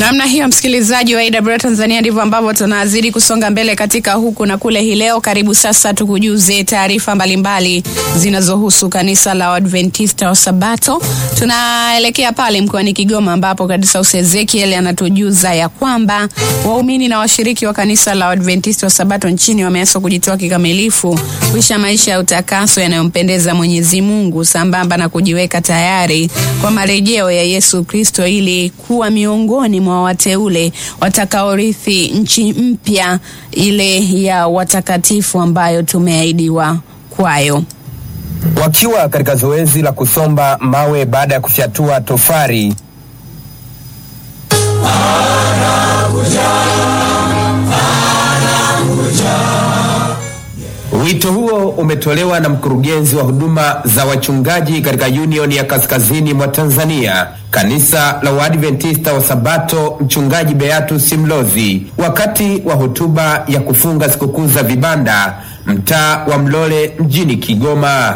Namna hiyo msikilizaji wa AWR Tanzania, ndivyo ambavyo tunazidi kusonga mbele katika huku na kule hii leo. Karibu sasa tukujuze taarifa mbalimbali zinazohusu kanisa la Waadventista wa Sabato. Tunaelekea pale mkoani Kigoma ambapo Kadisaus Ezekiel anatujuza ya kwamba waumini na washiriki wa kanisa la Waadventista wa Sabato nchini wameaswa kujitoa kikamilifu kuisha maisha ya utakaso yanayompendeza Mwenyezi Mungu sambamba na kujiweka tayari kwa marejeo ya Yesu Kristo ili kuwa miongoni mwa wateule watakaorithi nchi mpya ile ya watakatifu ambayo tumeahidiwa kwayo. Wakiwa katika zoezi la kusomba mawe baada ya kufyatua tofari Wito huo umetolewa na mkurugenzi wa huduma za wachungaji katika Union ya Kaskazini mwa Tanzania, kanisa la Waadventista wa Sabato, mchungaji Beatus Mlozi, wakati wa hotuba ya kufunga sikukuu za vibanda mtaa wa Mlole mjini Kigoma.